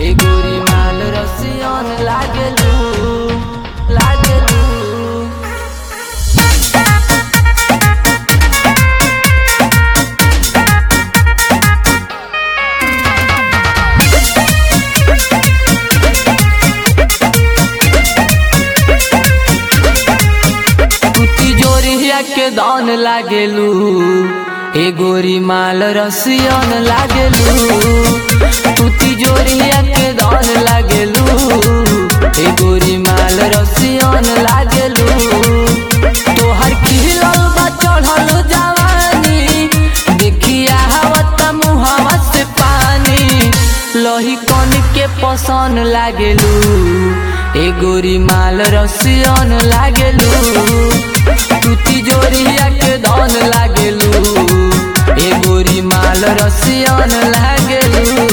ए गोरी माल रसियन लागेलू लागेलू कुटी जोरिया के दान लागेलू ए गोरी माल रसियन लागेलू कुटी जोरिया के दान लागेलू ए गोरी माल रसियन लागेलू तोहर खिलल बा चढ़ल जवानी देखिया हवत मुहवा से पानी लही कन के पसन लागेलू ए गोरी माल रसियन लागेलू टूटी जोरिया के दन लागेलू ए गोरी माल रसियन लागेलू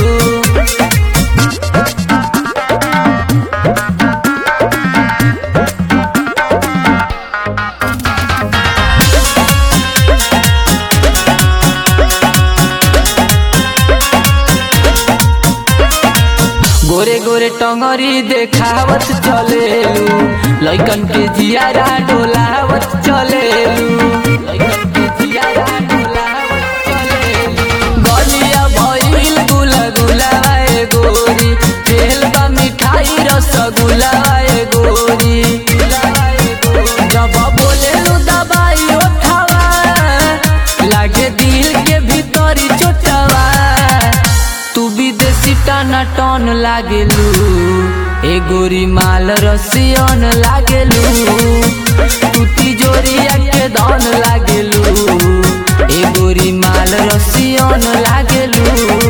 गोरे गोरे टंगरी देखावत चलेलू लइकन के जियारा डोलावत चलेलू लइकन के जियारा डोलावत चलेलू गलिया भइल गुला गुलाए गोरी तेल बा मिठाई रसगुल्ला ए गोरी जब बोलेलू दबाई ओठावा लागे दिल के भीतरी चोटावा तू विदेशी टाना टन लागेलू ए गोरी माल रसियन लागेलू तू तिजोरिया के दन लागेलू ए गोरी माल रसियन लागेलू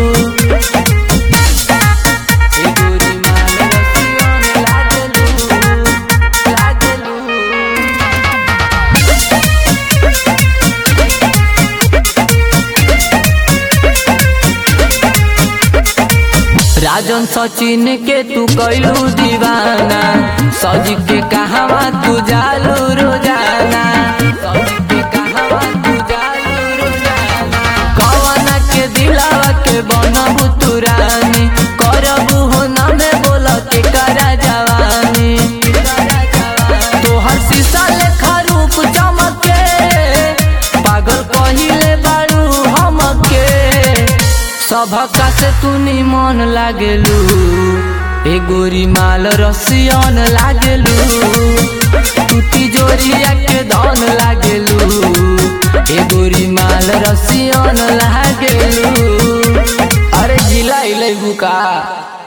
ए गोरी माल रसियन लागेलू लागेलू राजन सचिन के तू कैलू दीवाना सज के कहवा तू जालू रोजाना सज के कहवा तू जालू रोजाना कवना के दिलावा के बनबू तू रानी करबू हो ना में बोल के करा जवानी तोहर शीशा लेखा रूप चमके पागल कहिले बारू हमके सभका से तू निमन लागेलू ए गोरी माल रसियन लागेलू तू तिजोरिया के धन लागेलू ए गोरी माल रसियन लागेलू अरे जिला इले बुका